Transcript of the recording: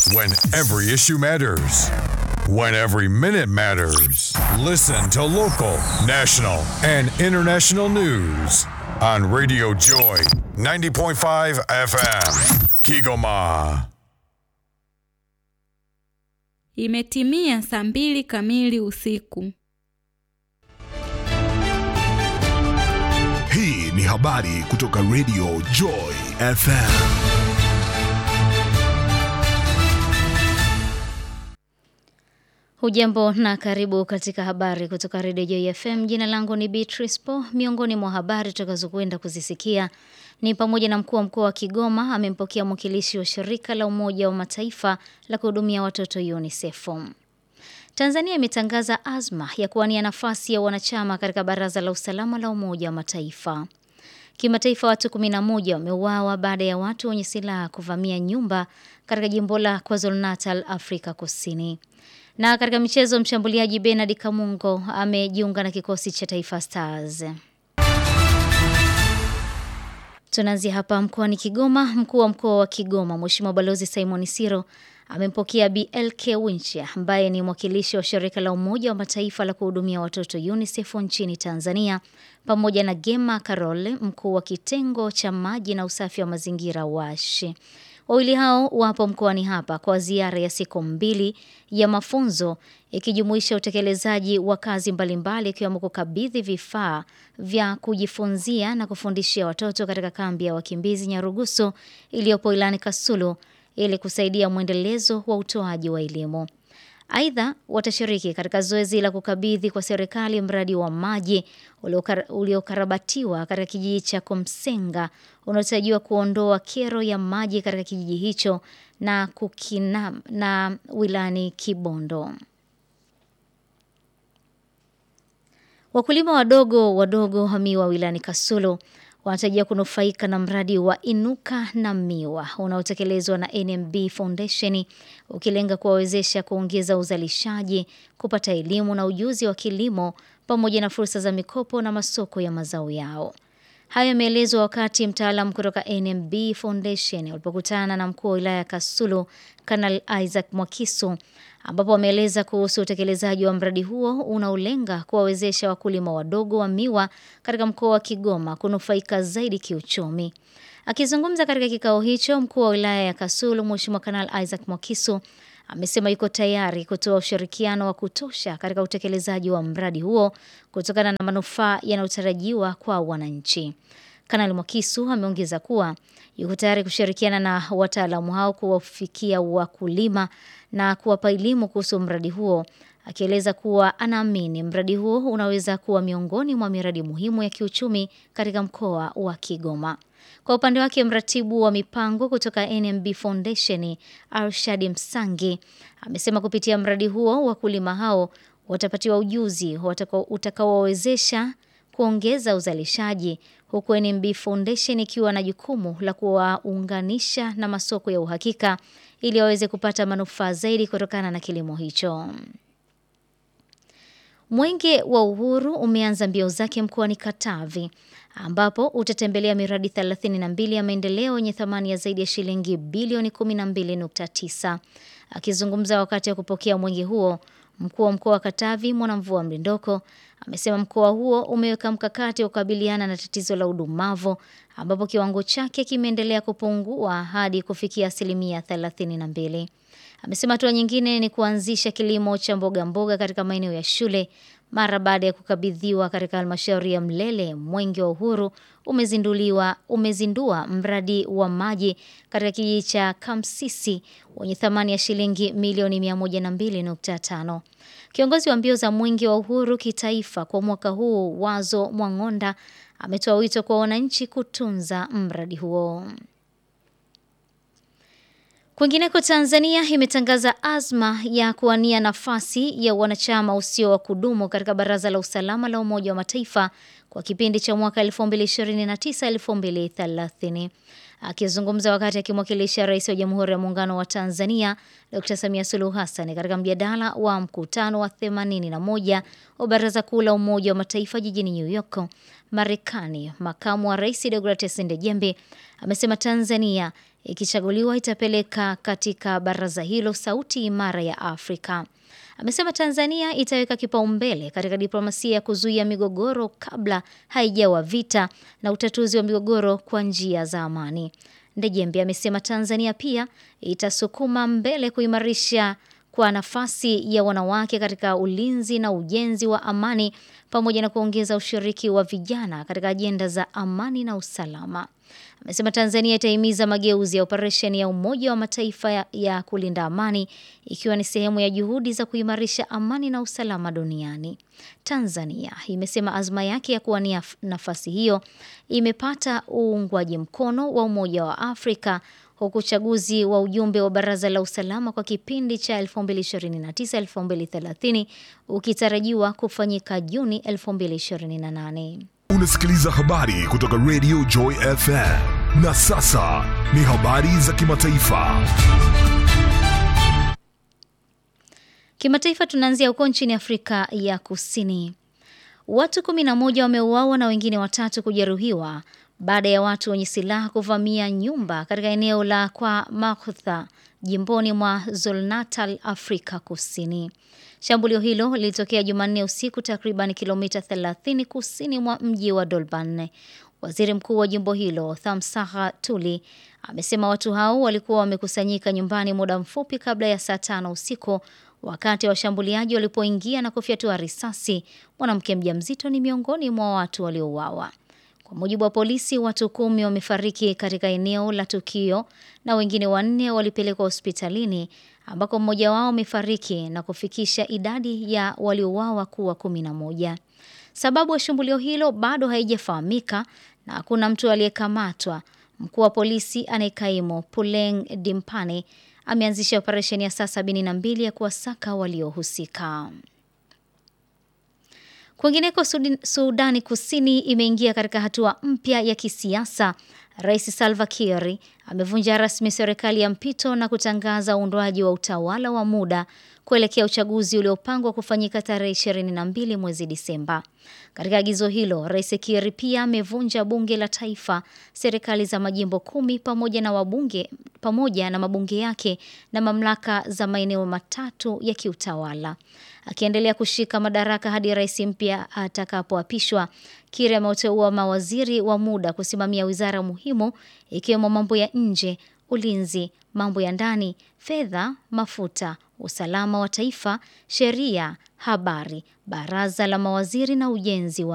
When every issue matters. When every minute matters. Listen to local, national, and international news on Radio Joy 90.5 FM. Kigoma. Imetimia saa mbili kamili usiku. Hii ni habari kutoka Radio Joy FM. Hujambo na karibu katika habari kutoka Radio Joy FM. Jina langu ni Beatrice Po. Miongoni mwa habari tutakazokwenda kuzisikia ni pamoja na mkuu wa mkoa wa Kigoma amempokea mwakilishi wa shirika la Umoja wa Mataifa la kuhudumia watoto UNICEF. Tanzania imetangaza azma ya kuwania nafasi ya wanachama katika Baraza la Usalama la Umoja wa Mataifa. Kimataifa, watu 11 wameuawa baada ya watu wenye silaha kuvamia nyumba katika jimbo la KwaZulu-Natal, Afrika Kusini. Na katika michezo, mshambuliaji Bernard Kamungo amejiunga na kikosi cha Taifa Stars. Tunaanzia hapa mkoani Kigoma. Mkuu wa mkoa wa Kigoma Mheshimiwa Balozi Simon Siro amempokea BLK Winchia ambaye ni mwakilishi wa shirika la Umoja wa Mataifa la kuhudumia watoto UNICEF nchini Tanzania, pamoja na Gema Karole, mkuu wa kitengo cha maji na usafi wa mazingira WASH. Wawili hao wapo mkoani hapa kwa ziara ya siku mbili ya mafunzo ikijumuisha utekelezaji wa kazi mbalimbali ikiwemo kukabidhi vifaa vya kujifunzia na kufundishia watoto katika kambi ya wakimbizi Nyarugusu iliyopo ilani Kasulu ili kusaidia mwendelezo wa utoaji wa elimu. Aidha, watashiriki katika zoezi la kukabidhi kwa serikali mradi wa maji uliokarabatiwa katika kijiji cha Komsenga unaotarajiwa kuondoa kero ya maji katika kijiji hicho na kukina na wilani Kibondo. Wakulima wadogo wadogo wa miwa wilani Kasulu wanatarajia kunufaika na mradi wa Inuka na Miwa unaotekelezwa na NMB Foundation ukilenga kuwawezesha kuongeza uzalishaji, kupata elimu na ujuzi wa kilimo pamoja na fursa za mikopo na masoko ya mazao yao. Hayo yameelezwa wakati mtaalamu kutoka NMB Foundation walipokutana na mkuu wa wilaya ya Kasulu Kanal Isaac Mwakisu ambapo wameeleza kuhusu utekelezaji wa mradi huo unaolenga kuwawezesha wakulima wadogo wa miwa katika mkoa wa Kigoma kunufaika zaidi kiuchumi. Akizungumza katika kikao hicho, mkuu wa wilaya ya Kasulu Mheshimiwa Kanal Isaac Mwakisu amesema yuko tayari kutoa ushirikiano wa kutosha katika utekelezaji wa mradi huo kutokana na manufaa yanayotarajiwa kwa wananchi. Kanali Mwakisu ameongeza kuwa yuko tayari kushirikiana na wataalamu hao kuwafikia wakulima na kuwapa elimu kuhusu mradi huo, akieleza kuwa anaamini mradi huo unaweza kuwa miongoni mwa miradi muhimu ya kiuchumi katika mkoa wa Kigoma. Kwa upande wake mratibu wa mipango kutoka NMB Foundation Arshad Msangi amesema kupitia mradi huo wakulima hao watapatiwa ujuzi utakaowawezesha kuongeza uzalishaji huku NMB Foundation ikiwa na jukumu la kuwaunganisha na masoko ya uhakika ili waweze kupata manufaa zaidi kutokana na kilimo hicho. Mwenge wa Uhuru umeanza mbio zake mkoani Katavi ambapo utatembelea miradi 32 ya maendeleo yenye thamani ya zaidi ya shilingi bilioni 12.9. Akizungumza wakati wa kupokea mwenge huo, mkuu wa mkoa wa Katavi Mwanamvua Mlindoko amesema mkoa huo umeweka mkakati wa kukabiliana na tatizo la udumavu ambapo kiwango chake kimeendelea kupungua hadi kufikia asilimia 32. Amesema hatua nyingine ni kuanzisha kilimo cha mboga mboga katika maeneo ya shule. Mara baada ya kukabidhiwa katika halmashauri ya Mlele, Mwenge wa Uhuru umezinduliwa umezindua mradi wa maji katika kijiji cha Kamsisi wenye thamani ya shilingi milioni 102.5. Kiongozi wa mbio za Mwenge wa Uhuru kitaifa kwa mwaka huu, Wazo Mwang'onda, ametoa wito kwa wananchi kutunza mradi huo. Kwingineko, Tanzania imetangaza azma ya kuwania nafasi ya wanachama usio wa kudumu katika Baraza la Usalama la Umoja wa Mataifa kwa kipindi cha mwaka 2029-2030. Akizungumza wakati akimwakilisha Rais wa Jamhuri ya Muungano wa Tanzania Dr. Samia Suluhu Hassan katika mjadala wa mkutano wa 81 wa Baraza Kuu la Umoja wa Mataifa jijini New York, Marekani, makamu wa Rais Deogratias Ndejembe amesema Tanzania ikichaguliwa itapeleka katika baraza hilo sauti imara ya Afrika. Amesema Tanzania itaweka kipaumbele katika diplomasia ya kuzuia migogoro kabla haijawa vita na utatuzi wa migogoro kwa njia za amani. Ndejembi amesema Tanzania pia itasukuma mbele kuimarisha kwa nafasi ya wanawake katika ulinzi na ujenzi wa amani pamoja na kuongeza ushiriki wa vijana katika ajenda za amani na usalama. Amesema Tanzania itahimiza mageuzi ya operesheni ya Umoja wa Mataifa ya, ya kulinda amani ikiwa ni sehemu ya juhudi za kuimarisha amani na usalama duniani. Tanzania imesema azma yake ya kuwania nafasi hiyo imepata uungwaji mkono wa Umoja wa Afrika huku uchaguzi wa ujumbe wa Baraza la Usalama kwa kipindi cha 2029-2030 ukitarajiwa kufanyika Juni 2028. Unasikiliza habari kutoka Radio Joy FM. Na sasa ni habari za kimataifa. Kimataifa tunaanzia huko nchini Afrika ya Kusini. Watu 11 wameuawa na wengine watatu kujeruhiwa baada ya watu wenye silaha kuvamia nyumba katika eneo la Kwa Makutha jimboni mwa Zulu-Natal, Afrika Kusini. Shambulio hilo lilitokea Jumanne usiku takriban kilomita 30 kusini mwa mji wa Durban. Waziri Mkuu wa jimbo hilo, Thamsaha Tuli, amesema watu hao walikuwa wamekusanyika nyumbani muda mfupi kabla ya saa tano usiku wakati washambuliaji walipoingia na kufyatua risasi. Mwanamke mjamzito ni miongoni mwa watu waliouawa. Kwa mujibu wa polisi, watu kumi wamefariki katika eneo la tukio na wengine wanne walipelekwa hospitalini ambako mmoja wao amefariki na kufikisha idadi ya waliouawa kuwa kumi na moja. Sababu ya shambulio hilo bado haijafahamika na hakuna mtu aliyekamatwa. Mkuu wa polisi anayekaimu Puleng Dimpane ameanzisha operesheni ya saa sabini na mbili ya kuwasaka waliohusika. Kwingineko, Sudani Kusini imeingia katika hatua mpya ya kisiasa. Rais Salva Kiir amevunja rasmi serikali ya mpito na kutangaza uundwaji wa utawala wa muda kuelekea uchaguzi uliopangwa kufanyika tarehe 22 mwezi Disemba. Katika agizo hilo, Rais Kiir pia amevunja bunge la taifa, serikali za majimbo kumi pamoja na wabunge pamoja na mabunge yake na mamlaka za maeneo matatu ya kiutawala. Akiendelea kushika madaraka hadi rais mpya atakapoapishwa, Kiir ameteua mawaziri wa muda kusimamia wizara muhimu ikiwemo mambo ya nje, ulinzi, mambo ya ndani, fedha, mafuta, usalama wa taifa, sheria, habari, baraza la mawaziri na ujenzi wa